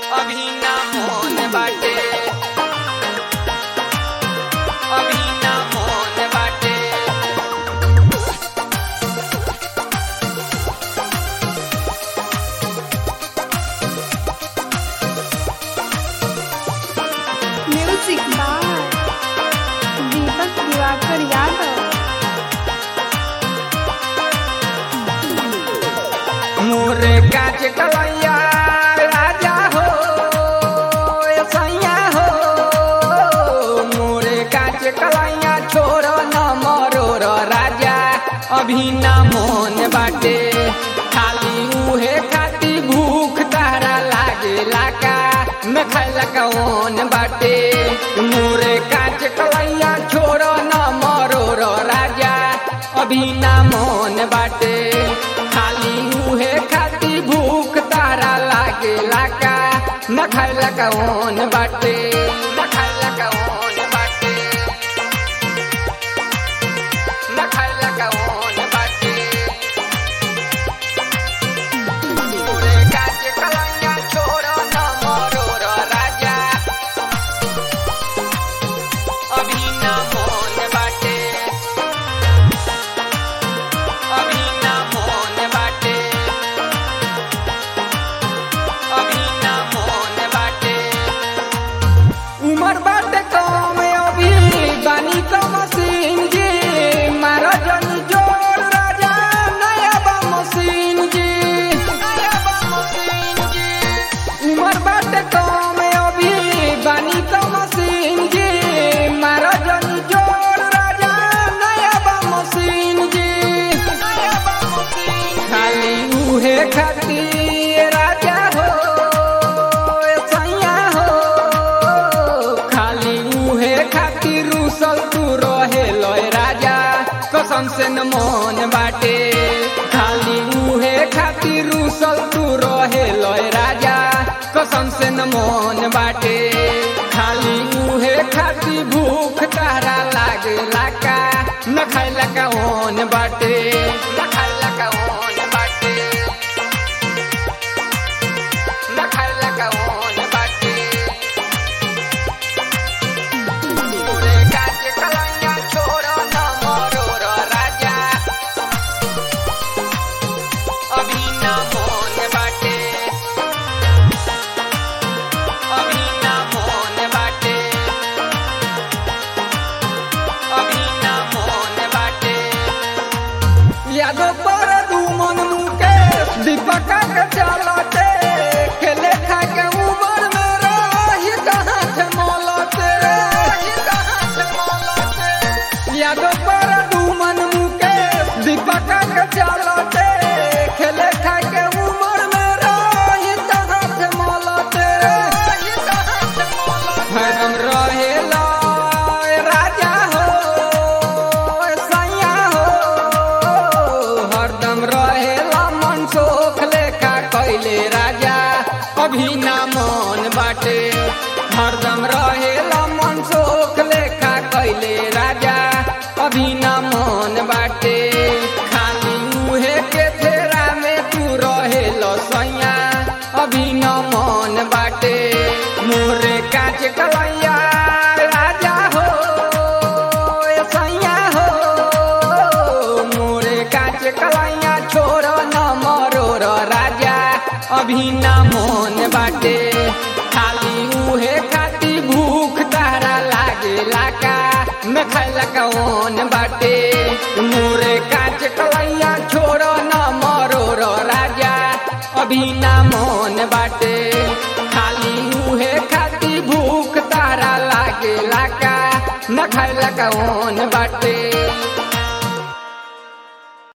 अभी ना मोन बाटे अभी ना मोन बाटे म्यूजिक बाय दीपक दिवाकर यादव मोरे काच कलैया राजा हो ए सैया हो मोरे काच कलैया छोड़ न मरो र राजा अभी ना मोन बाटे खाली उहे खाती भूख तारा लागे लाका न खाइला कौन बाटे मोरे काच कलैया छोड़ न मरो र राजा अभी ना मोन बाटे खाली उहे खाती भूख तारा लागे लाका न खाइला कौन बाटे न खाइला कौन बाटे न खाइला कौन बाटे मोरे काच कलैया छोड़ न मरो र राजा अभी ना मोन बाटे अभी ना मोन बाटे अभी ना मोन बाटे उमर बाटे कम अभी बानी का मशीन जी मारा जनी जोर राजा नया बा मशीन जी नया बा मशीन जी उमर बाटे कम अभी बानी का मशीन जी मारा जनी जोर राजा नया बा मशीन जी नया बा मशीन खाली उहे खाती राजा हो ए सैया हो खाली उहे खातिर रूसल तू रहे लय राजा कसम से न मन बाटे खाली उहे खातिर रूसल तू रहे लय राजा कसम से न मन बाटे खाली उहे खातिर भूख तारा लागे लाका न खाइला कौन बाटे न खाइला कौन बाटे न खाइला कौन बाटे मोरे काच कलैया छोड़ न मरो र राजा अभी ना मोन बाटे अभी ना मोन बाटे अभी ना मोन बाटे यादव पर दू मन मुके दीपक के चलते खेले खा के उमर में रही कहाँ से मौलते रही कहाँ से मौलते यादव पर दू मन मुके दीपक के चलते खेले खा के उमर में रही कहाँ से मौलते रही कहाँ से मौलते हरदम रहेला राजा हो सैया हो हरदम रहेला मन सोख लेखा कैले राजा अभी ना मन बाटे हरदम रहेला मन सोख लेखा कैले राजा अभी ना मन बाटे खाली उहे के फेरा में तू रहेलो सैया अभी न मन बाटे मोरे काच कलैया राजा हो ए सैया हो मोरे काच कलैया छोड़ न मरो र राजा अभी ना मन बाटे खाली उहे खाती भूख तारा लागे लाका न खाइला कौन बाटे मोरे काच कलैया छोड़ न मरो र राजा अभी ना मन बाटे खाली उहे खाती भूख तारा लागे लाका न खाइला कौन बाटे